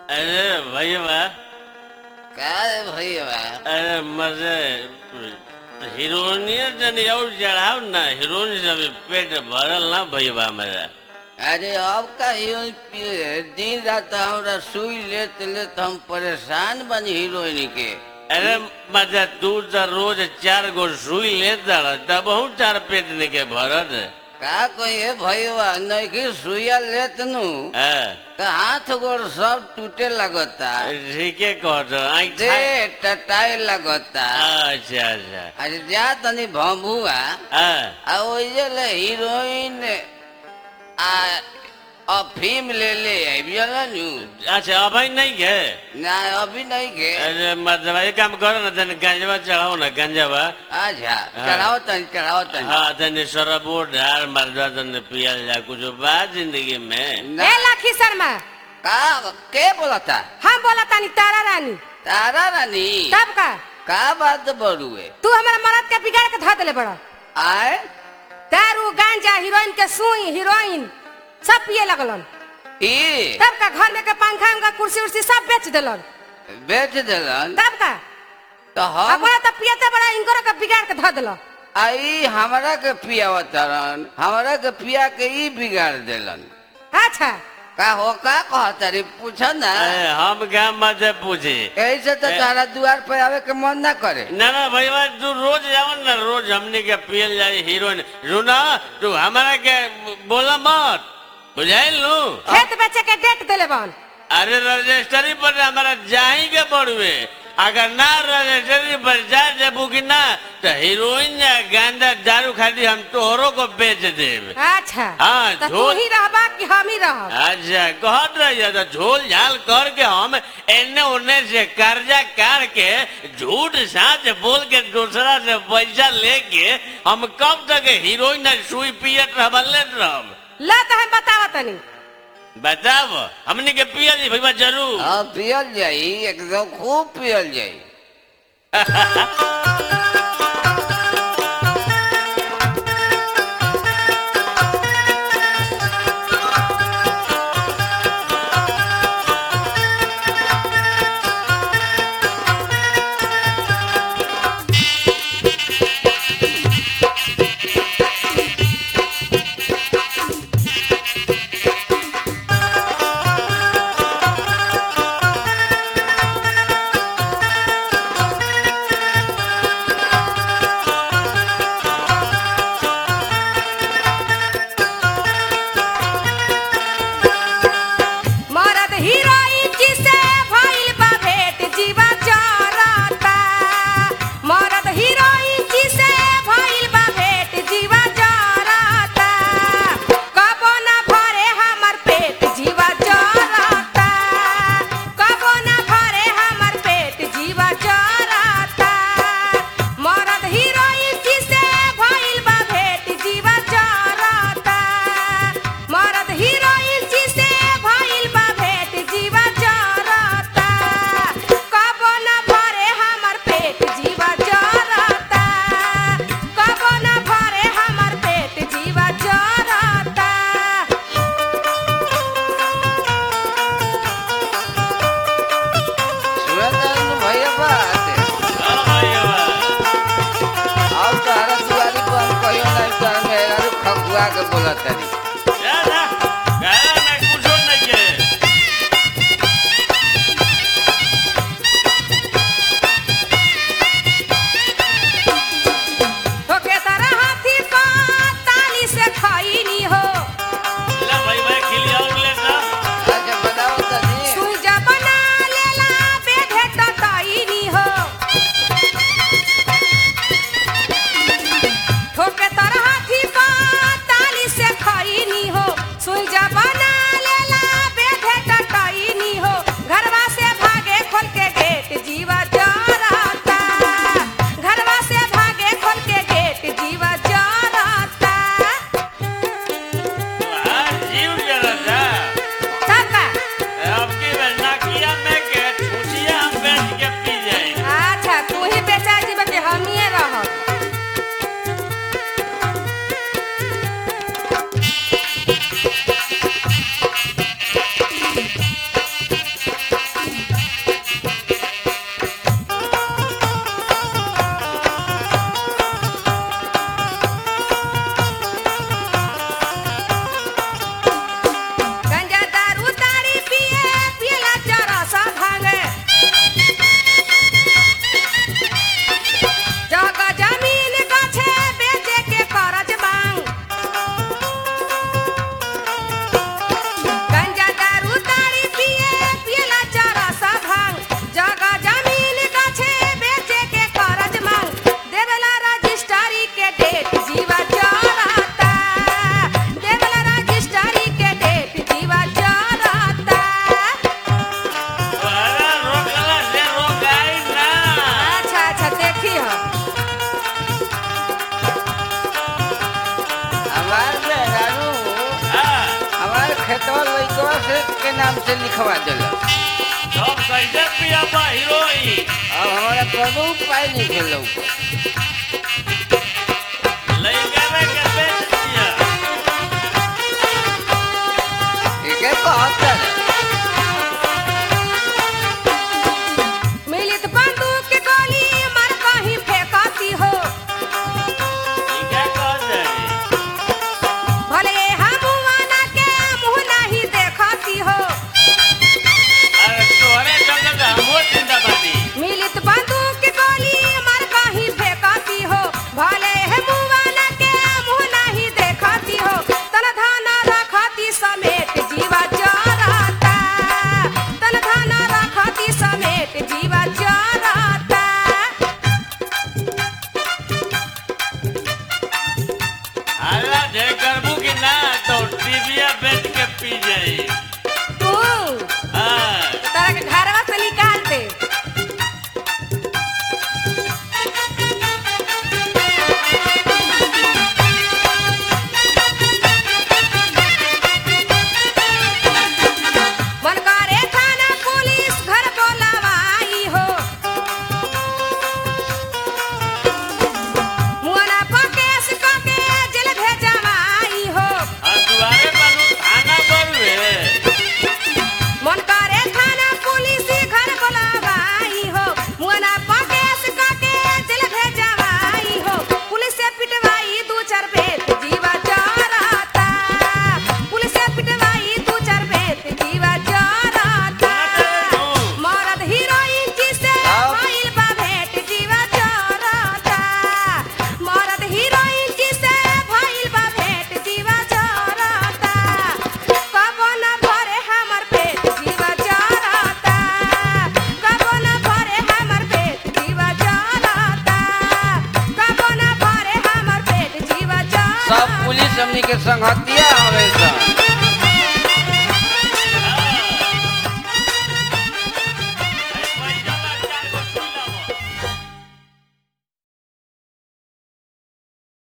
अरे भैया का रे भैया अरे मजे हीरोइनिया तनी और चढ़ाओ ना हीरोइन से अभी पेट भरल ना भैया मेरा अरे अब का हीरोइन पिए दिन रात हमरा सुई लेत लेत हम परेशान बनी हीरोइन के अरे मजा तू तो रोज चार गो सुई लेता रह तब बहुत चार पेट निके भरत का कहिए भैया नैकी सुइया लेत नु हाँ, का हाथ गोड़ सब टूटे लगता ठीके कहत आई दे टटाए लगता अच्छा अच्छा अरे जा तनी भम्बुआ हाँ, आ ओइजे ले हीरोइन आ अफीम ले ले आइबियल नु अच्छा अभी नहीं के ना अभी नहीं के अरे मतलब एक काम करो ना तनी गंजवा चढ़ाओ ना गंजवा अच्छा चढ़ाओ तनी चढ़ाओ तनी हाँ तनी शराबो ढार मरदा तनी पियल जा कुछ बा जिंदगी में ना ए लाखी शर्मा का के बोलता हम बोला तानी तारा रानी तारा रानी तब का का बात बड़ुए तू हमारा मरद के बिगाड़ के धो देले बड़ा आए दारू गांजा हीरोइन के सुई हीरोइन सब पिए लगलन ई तब का घर में के पंखा उनका कुर्सी उर्सी सब बेच देलन बेच देलन तब का तो हम अपना तो पियते बड़ा इनको के बिगाड़ के धो देलन आई हमरा के पियावतरन हमरा के पिया के ई बिगाड़ देलन अच्छा का हो का कहता रे पूछ ना अरे हम क्या मत पूछे ऐसे तो तारा द्वार पे आवे के मन ना करे ना ना भैया तू रोज जाओ ना रोज हमने के पियल जाए हीरोइन रुना तू हमारा के बोला मत बुझाइल लू खेत बेचे के डेट देले बन अरे रजिस्ट्री पर हमारा जाही के पड़ुए अगर ना रजिस्ट्री पर जा देबू कि ना तो हीरोइन या गांजा दारू खाती हम तोहरों को बेच देब अच्छा हाँ, तो तू झोल- ही रहबा कि हम ही रहब अच्छा कहत रहिए तो झोल झाल करके हम एने ओने से कर्जा काट के झूठ साच बोल के दूसरा से पैसा लेके हम कब तक हीरोइन आ सुई पियत रहब लेत रहब ला तो हम बतावा तनी बताब हमने के पियल जी भैया जरूर हाँ पियल जाई एकदम खूब पियल जाई मरद हीरोइन जी से भइल बा भेंट जीवा जरता मरद हीरोइन जी से भइल बा भेंट जीवा जरता कबो ना भरे हमर पेट जीवा जरता कबो ना भरे हमर पेट जीवा जरता मरद हीरोइन जी से भइल बा भेंट जीवा जरता मरद हीरोइन जी से भइल बा भेंट जीवा जरता कबो ना भरे हमर पेट जीवा जरता कबो ना भरे हमर पेट जीवा जरता सुनत रहनु भैया बात हाँ भैया अब तारा दुआरी पर हम कहियो ना तारा मेरा खखुआ के बोलत तारी जा जा गाना ना कुछो नहीं के होके तरह हाथी का ताली से खैनी हो ले भैया खिलिया और ले जा अच्छा बताओ तनी सूजा बना लेला बेढे टटैनी हो ठोके तरह हाथी का ताली से खैनी नाम से लिखवा दिलक सब कैसे पिया बा हीरोइन अब हमारा कोनो उपाय नहीं खेलो लइका रे के बेच दिया एके कहता है मिलित बंदूक के गोली मर कहीं फेंकती हो ई क्या कर दे भले हमुआना के मुंह नहीं देखती हो अरे तोहरे चलते तो हमो चिंता बानी मिलित बंदूक के गोली मर कहीं फेंकती हो भले हमुआना के मुंह नहीं देखती हो तन धाना रखती समेट जीवा जराता तन धाना रखती समेट जीवा जराता अल्लाह जे करबू कि ना तो टीविया बेच के पी जाई तू हाँ तरह के घरवा से निकाल दे मन करे थाना पुलिस घर बोलावाई हो मुआना पकेस कके जेल भेजवाई हो आ दुआरे बनू थाना बरुए मन करे थाना पुलिस घर बोलावाई हो मुआना पकेस कके जेल भेजवाई हो पुलिस से पिटवाई दू चार बेत जीवा जराता पुलिस से पिटवाई दू चार बेत जीवा जराता मरद हीरोइन जी से अब? भइल बा भेंट जीवा जराता मरद हीरोइन जी से भइल बा भेंट जीवा जराता कबो न भरे हमर पेट जीवा जराता कबो न भरे हमर पेट जीवा जराता कबो न भरे हमर पेट जीवा सब जराता पुलिस हमनी के संगतिया हमेशा